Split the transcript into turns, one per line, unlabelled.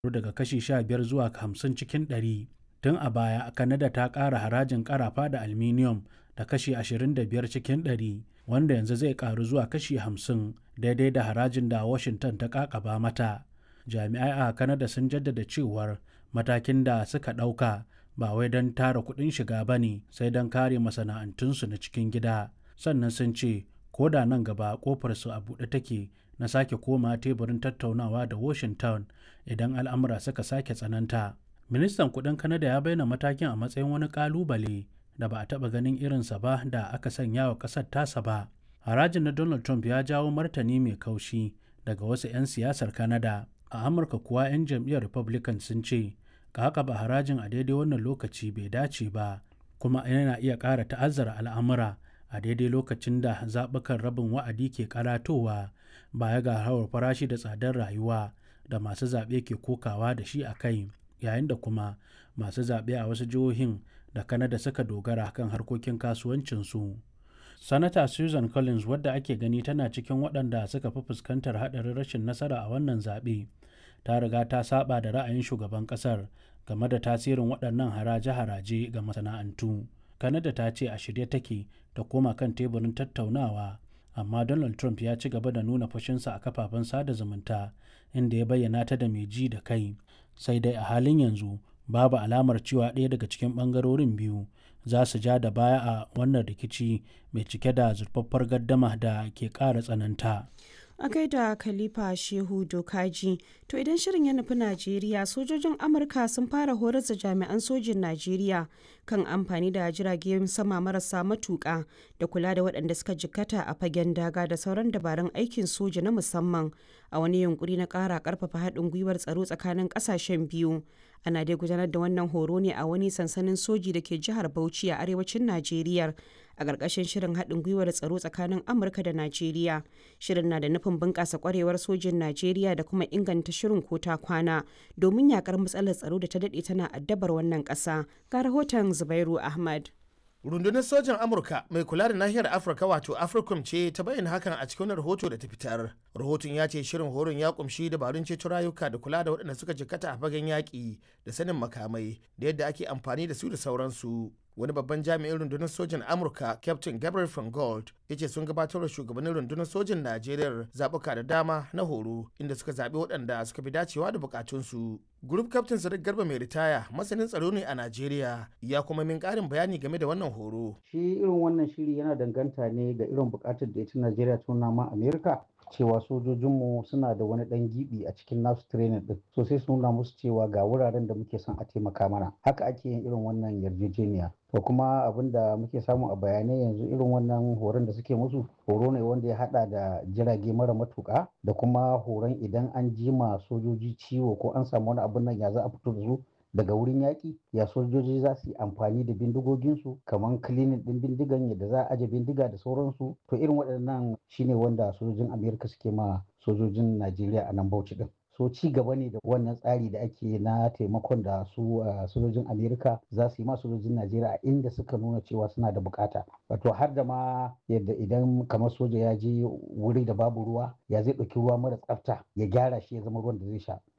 daga kashi 15 zuwa 50 cikin ɗari. Tun a baya, Canada ta ƙara harajin ƙarafa da aluminium da kashi 25 cikin ɗari, wanda yanzu zai ƙaru zuwa kashi 50 daidai da harajin da Washington ta ƙaƙaba mata. Jami'ai a Canada sun jaddada cewar matakin da suka ɗauka ba wai don tara kuɗin shiga ba ne sai don kare masana'antunsu na cikin gida. Sannan sun ce ko da nan gaba ƙofarsu a buɗe take na sake koma teburin tattaunawa da Washington idan al'amura suka sake tsananta. Ministan kuɗin Canada ya bayyana matakin a matsayin wani ƙalubale da ba a taɓa ganin irinsa ba da aka sanya wa ƙasar tasa ba. Harajin na Donald Trump ya jawo martani mai kaushi daga wasu 'yan siyasar Canada. A Amurka kuwa 'yan jam'iyyar Republican sun ce ƙaƙaba harajin a daidai wannan lokaci bai dace ba kuma yana iya ƙara ta'azzara al'amura a daidai lokacin da zaɓukan rabin wa'adi ke karatowa baya ga hawar farashi da tsadar rayuwa da masu zaɓe ke kokawa da shi a kai yayin da kuma masu zaɓe a wasu jihohin da Canada suka dogara kan harkokin kasuwancinsu. Sanata Susan Collins wadda ake gani tana cikin waɗanda suka fi fuskantar haɗarin rashin nasara a wannan zaɓe ta riga ta saba da ra'ayin shugaban ƙasar game da tasirin waɗannan haraje-haraje ga masana'antu. Canada ta ce a shirye take ta koma kan teburin tattaunawa amma Donald Trump ya ci gaba da nuna fushinsa a kafafen sada zumunta inda ya bayyana ta da mai ji da kai sai dai a halin yanzu babu alamar cewa ɗaya daga cikin ɓangarorin biyu za su ja da baya a wannan rikici mai cike da zurfaffar gaddama da ke ƙara tsananta.
a gaida khalifa shehu dokaji to idan shirin ya nufi najeriya sojojin amurka sun fara horar da jami'an sojin najeriya kan amfani da jiragen sama marasa matuƙa da kula da waɗanda suka jikkata a fagen daga da sauran dabarun aikin soja na musamman a wani yunkuri na ƙara ƙarfafa haɗin gwiwar tsaro tsakanin ƙasashen biyu ana dai gudanar da wannan horo ne a wani sansanin soji da ke jihar bauchi a arewacin najeriya a ƙarƙashin shirin haɗin gwiwar tsaro tsakanin amurka da najeriya shirin na da nufin bunƙasa ƙwarewar sojin najeriya da kuma inganta shirin ko ta kwana domin yakar matsalar tsaro da ta daɗe tana addabar wannan ƙasa ga rahoton zubairu ahmad
rundunar sojan amurka mai kula da nahiyar afirka wato africom ce ta bayyana hakan a cikin rahoto da ta fitar rahoton ya ce shirin horon ya kumshi dabarun ceto rayuka da kula da waɗanda suka jikkata a fagen yaƙi da sanin makamai da yadda ake amfani da su da sauransu wani babban jami'in rundunar sojan amurka captain gabriel van gold ya ce sun gabatar da shugabannin rundunar sojan najeriya zaɓuka da dama na horo inda suka zaɓi waɗanda suka fi dacewa da bukatunsu group captain sadiq garba mai ritaya masanin tsaro ne a najeriya ya kuma min ƙarin bayani game da wannan horo
shi irin wannan shiri yana danganta ne ga irin bukatar da ita najeriya ta nuna ma amerika cewa sojojinmu suna da wani dan gibi a cikin nasu training din so sai su nuna musu cewa ga wuraren da muke son a taimaka mana haka ake yin irin wannan yarjejeniya to kuma abin da muke samu a bayanai yanzu irin wannan horon da suke musu horo ne wanda ya hada da jirage mara matuka da kuma horon idan an jima sojoji ciwo ko an samu wani abin nan ya za a fito da su daga wurin yaƙi ya sojoji za su yi amfani da bindigoginsu kamar kilinin ɗin bindigan yadda za a aje bindiga da sauransu to irin waɗannan shine wanda sojojin amerika suke ma sojojin najeriya a nan bauchi ɗin so ci gaba ne da wannan tsari da ake na taimakon da su sojojin amerika za su yi ma sojojin najeriya a inda suka nuna cewa suna da bukata wato har da ma yadda idan kamar soja ya je wuri da babu ruwa ya zai ɗauki ruwa mara tsafta ya gyara shi ya zama ruwan da zai sha